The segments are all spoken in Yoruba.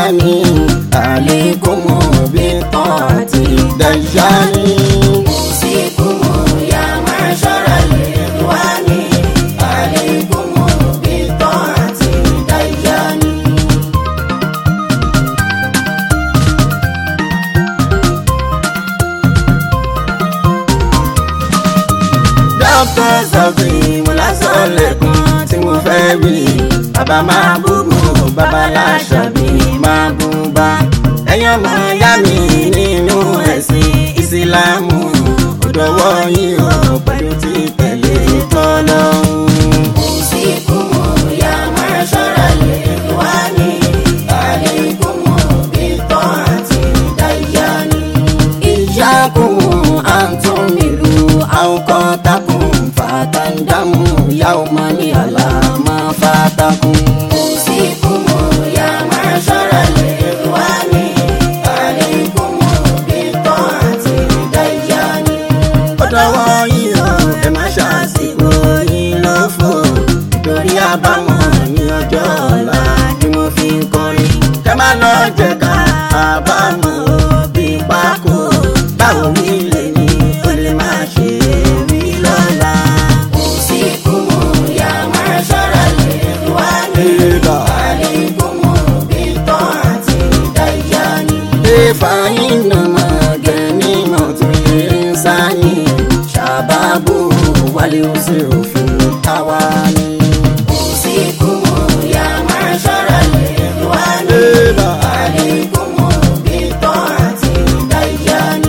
إخواني عليكم بطاعة الدجال أوصيكم يا معشر الإخوان عليكم بطاعة الديان dókítà sọ̀fì mo lásán lẹ́kùn tí mo fẹ́ wí. bàbá máa búbu bàbá láṣàbí máa bú bá. ẹ̀yin ọmọ ìyá mi nínú ẹ̀sìn ìsìlámù òdòwọ́ yìí ò pẹ̀lú ti tẹ̀lé tọ́lọ́hún. أوصيكم يا معشر الإخوان عليكم بطاعة الديان إياكم أن تؤمنوا أوقاتكم فتندموا يوما على ما فاتكم. أوصيكم يا معشر الإخوان عليكم بطاعة الديان ọ̀dọ́wọ́ yìí o ẹ má ṣàṣìkò yín ló fò torí àbámọ̀ ní ọjọ́ ọ̀la ni mo fi ń kọrin. kẹ́ má lọ jẹ́ ká àbámọ̀ bí pákó báwo mi lè ní o lè má ṣe rí lọ́la. أوصيكم يا معشر الإخوان عليكم بطاعة الديان فإنما غنيمة الإنسان شبابه واليسر في التواني. أوصيكم يا معشر الإخوان عليكم بطاعة الديان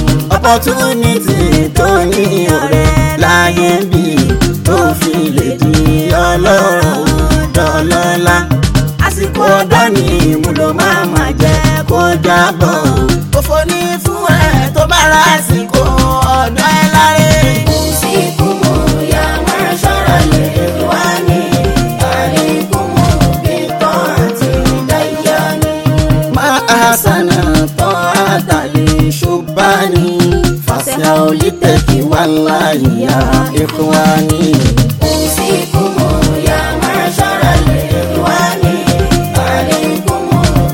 opportunity tó ní ọ̀rẹ́ láyé bí tó fi lè di ọlọ́rọ̀ dọ́lọ́lá àsìkò ọ̀dọ́ ni ìmúlò máa ma jẹ́ kó jábọ̀ òfò ní fún ẹ tó bá ra àsìkò ọ̀dọ́ ẹ láre. أوصيكم يا معشر الإخوان عليكم بطاعة الديان ما أحسن طاعة لشبان فاسعوا للتقوى والله يا إخواني أوصيكم يا معشر الإخوان عليكم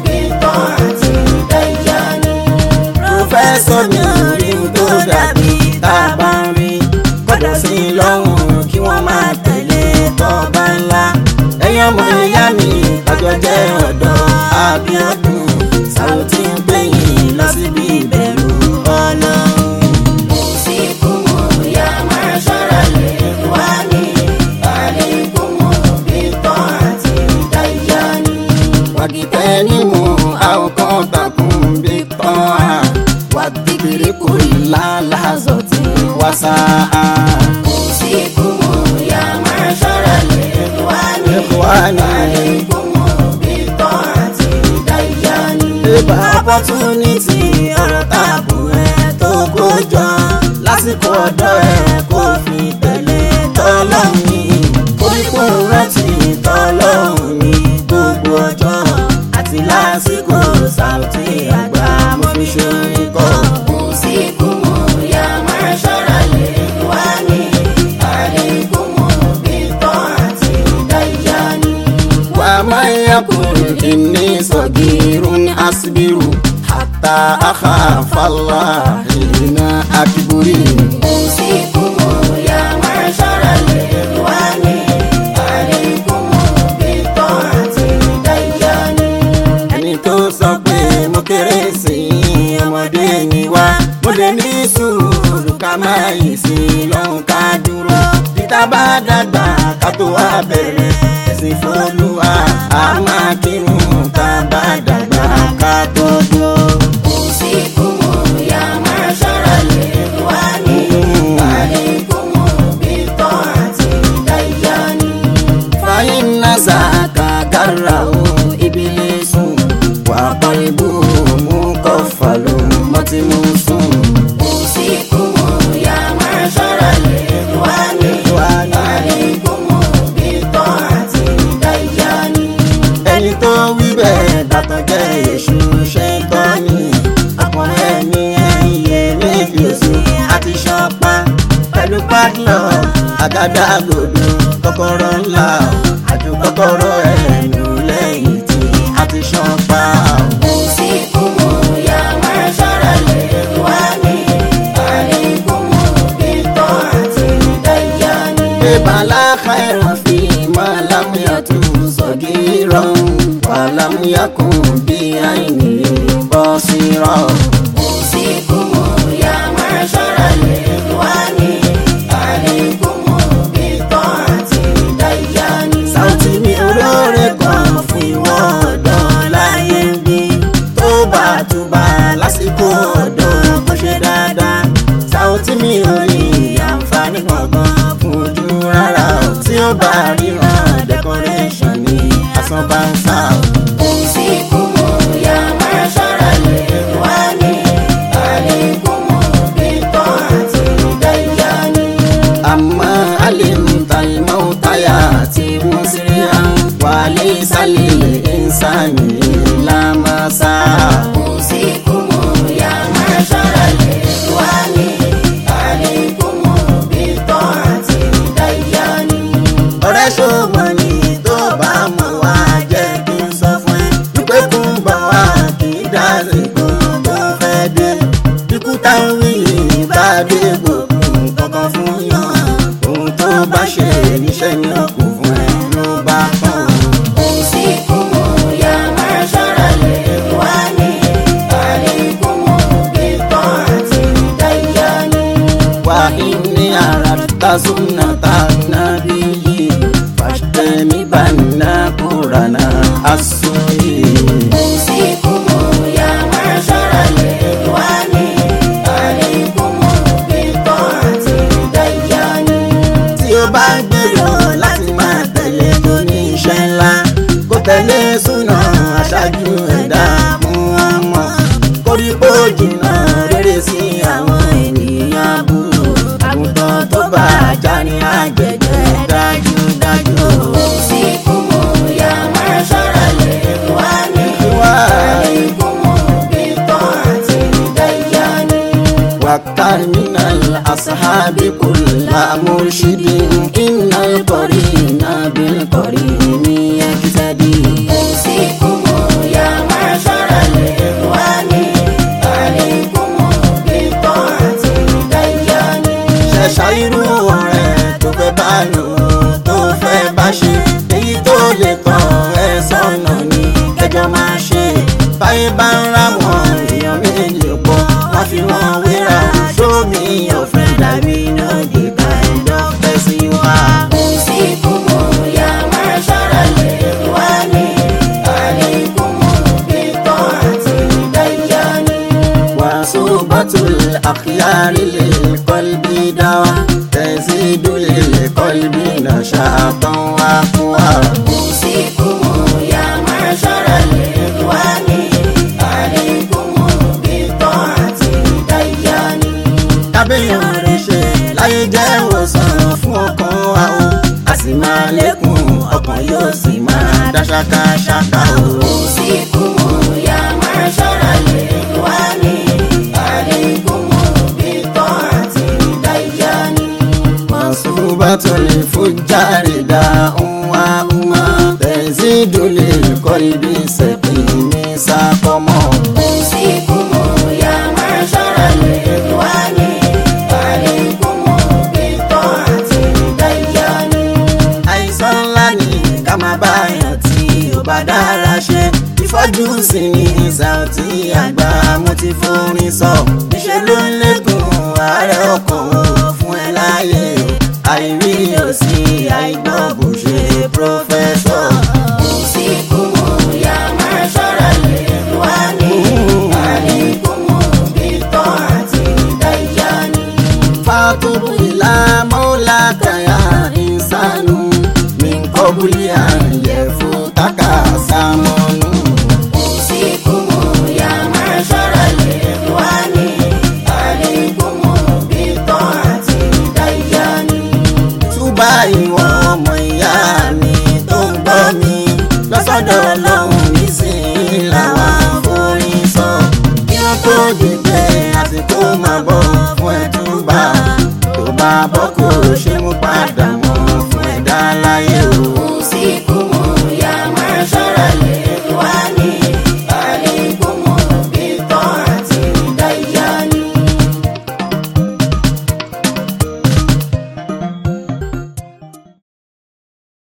بطاعة الديان pòfẹ́sọ̀ mi rí n tó dàbí tá a bá ń rí kọ́dọ̀ sí i lọ́rùn kí wọ́n máa tẹ̀lé tọ́ba ńlá ẹ̀yin ọmọ ìyá mi ọjọ́ jẹ́ ọ̀dọ́ Abíọ́dún Sàùtì ń gbẹ̀yìn lọ síbi ìbẹ̀rù Ọlọ́run. أوصيكم يا معشر الإخوان عليكم بطاعة الديان واجتنبوا أوقاتكم بالطاعة والذكر كل لحظة وساعة. أوصيكم يا معشر الإخوان إخواني عليكم بطاعة الديان Ìbá opportunity ọ̀rọ̀ tààbù ẹ̀ tó kójọ lásìkò ọ̀dọ́ ẹ̀ kó fi tẹ̀lé tọ́lọ́hún ní. Koríko rántí tọ́lọ́hún ní gbogbo ọjọ́ àti lásìkò Sàùtì àgbà mo fi ṣorin kọ́. أوصيكم يا معشر الإخوان عليكم بطاعة الديان ومن يقل إني صغير أصبر حتى أخاف الله حين أكبر. أوصيكم يا معشر الإخوان عليكم بطاعة الديان ẹni tó sọ pé mo kéré sí i ọmọdé ni wá mo lè ní sùúrù ká má yìí sí i lọ́hùn ká dúró títà bá dàgbà ká tó wá bẹ̀rẹ̀ ẹ̀sìn fọlùwà á máa kírun ká bá dàgbà ká tó dúró. أوصيكم يا معشر الإخوان عليكم بطاعة الديان فإن ذاك كره إبليس وقلبه مكفل متموس أوصيكم يا معشر الإخوان عليكم بطاعة الديان ẹni tó wí bẹ́ẹ̀ dàtọ̀ jẹ́ èṣù ṣẹ́ńtọ́nì ọkùnrin ẹni ẹ̀yẹ méjì oṣù àti ṣọpa pẹ̀lú padlock àgádágodo kọ́kọ́rọ́ ńlá àjò kọ́kọ́rọ́ ẹ̀nu lẹ́yìn tí a ti ṣọpa o. yakun bí àìní bọ́ sí rọ̀. أوصيكم يا معشر الإخوان عليكم بطاعة الديان Sáùtì mi olóore kan fún ìwọ ọ̀dọ́ láyé ń bí. Tó bá túbà lásìkò ọ̀dọ́ kó ṣe dáadáa. Sáùtì mi ò rí àǹfààní kankan fún ojú rárá o. Tí ó bá ríran decoration ní asán bá ń sá o. أوصيكم يا معشر الإخوان عليكم بطاعة الديان أما علمت الموت يأتي مسرعا وليس للإنسان إلا ما سعى. أوصيكم يا معشر الإخوان عليكم بطاعة الديان ọ̀rẹ́ ṣògbọ́n ni tó bá mọ̀ wá jẹ́ kí n sọ fún ẹ wípé kò ń bọ̀ wá kì í dásìkò tó fẹ́ dé ikú táwọn yìí bá dé gbogbo kankan fún yàn ohun tó bá ṣe níṣẹ́ ni ó kù fún ẹ ló bá tán. أوصيكم يا معشر الإخوان عليكم بطاعة الديان wà ní ara ta súnà tá nàbí yìí fàṣtẹ́mi bá nà kúrà náà àsọyé. أوصيكم يا معشر الإخوان عليكم بطاعة الديان tí ó bá gbèrò láti máa tẹ̀lé tó ní iṣẹ́ ńlá kó tẹ̀lé súnà aṣáájú ẹ̀dá mú wọn mọ̀ koríko jìnnà rere sí àwọn ènìyàn burú àgùntàn tó bá ajá ní àjẹjẹ dájúdájú. أوصيكم يا معشر الإخوان عليكم بطاعة الديان واختر من الأصحاب كل مرشد إن القرين بالقرين يقتدي أوصيكم يا معشر الإخوان عليكم بطاعة الديان ṣẹ̀ṣà irú ọ̀rẹ́ tó fẹ́ bá lò tó fẹ́ bá ṣe èyí tó lè tàn ẹ́ sọ́nà ni kẹjọ máa ṣe báyé bá ń ra wọn èèyàn méjì pọ̀ wọ́n fi wọn wéra show me your friend dàbí no the kind of person you are. أوصيكم يا معشر الإخوان عليكم بطاعة الديان وصوبة الأخيار للقلب دواء تزيد للقلب نشاطا وقوى أوصيكم يا معشر الإخوان عليكم بطاعة الديان kábíyàn rẹ̀ ṣe láyé jẹ́ ìwòsàn fún ọkàn wa o a sì máa lékún ọkàn yóò sì máa dá ṣákáṣáká o. أوصيكم يا معشر الإخوان عليكم بطاعة الديان mọ̀sùbátò lè fújàre dá ńwá ńwá tẹ̀sídò lè kọ́ ibi ṣẹ̀kì ní sákọ́mọ́. أوصيكم يا معشر الإخوان عليكم بطاعة الديان àìsàn ńlá ni ká máa bá yàn tí ó bá dára ṣe ìfọ́jú sí ní Saoty àgbà mo ti forin sọ níṣẹ́ ló ń lékun ààrẹ ọkàn o fún ẹ láàyè o àìrí òsì àìgbọ́ bó ṣe pírọ́fẹ́sọ̀. أوصيكم يا معشر الإخوان عليكم بطاعة الديان fatubu ila maulaka ya insanu min qabli an yafutaka samanu. أوصيكم يا معشر الإخوان عليكم بطاعة الديان túbà ìwọ ọmọ ìyá mi tó ń gbọ́ mi lọ́sọ̀dọ̀ ọlọ́run nísìnyí làwa forin sọ kí wọ́n tó dìgbẹ́ àsìkò máa bọ̀ fún ẹ túbà tó bá bọ́